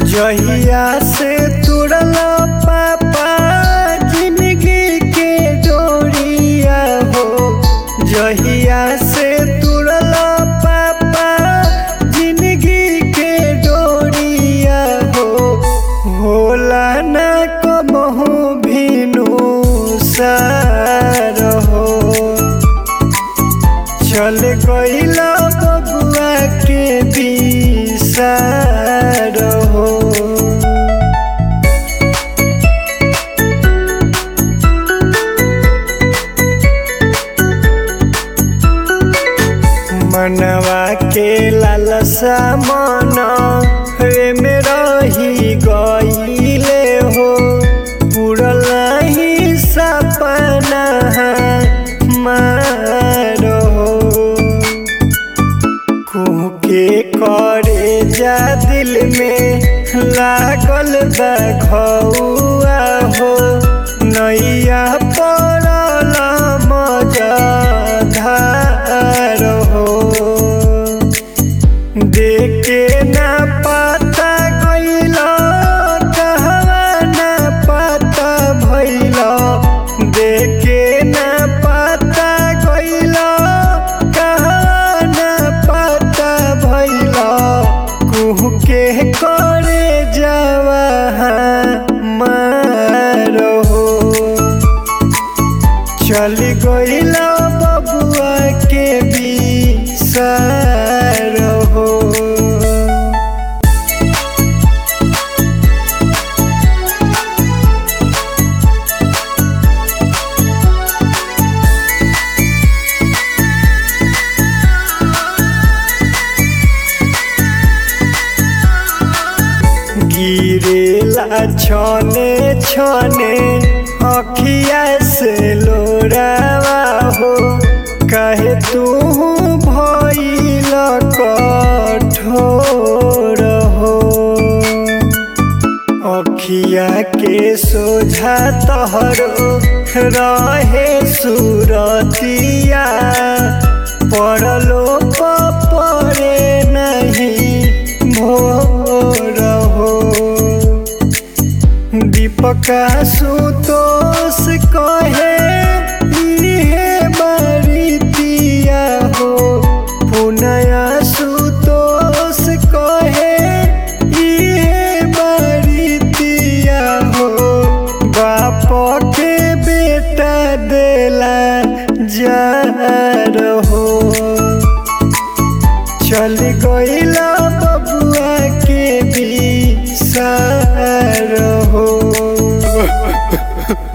जहिया से तुरल पापा जिंदगी के डोरिया हो जहिया से तुरल पापा जिंदगी के डोरिया हो होला न कबहू भीनु सार हो चल गईला बबुआ के बिसार हो मनवा के लालसा मन रे में रही गईले हो पुरल ही सपना मार हो कुके करे जा दिल में लागल बा खौआ हो नैया पड़ल मजधार हो देखे ना पता गइल कहवा ना पता भइल देखे ना पता गइल कहवा ना पता भइल कुह के करे जावा मारो चल गइला बबुआ के बिसार हो गिरेला छने छने अखिया से लोरावा हो कहे तू भइल कठोर हो अखिया के सोझा तहरो रहे सुरतिया पड़लो परे नहीं भोर हो दीपका सुतोष कहे इहे बरितिया हो पुनया सुतोष कहे इहे बरितिया हो बाप के बेटा देला जा रहो चल गईला बबुआ के बिसार हो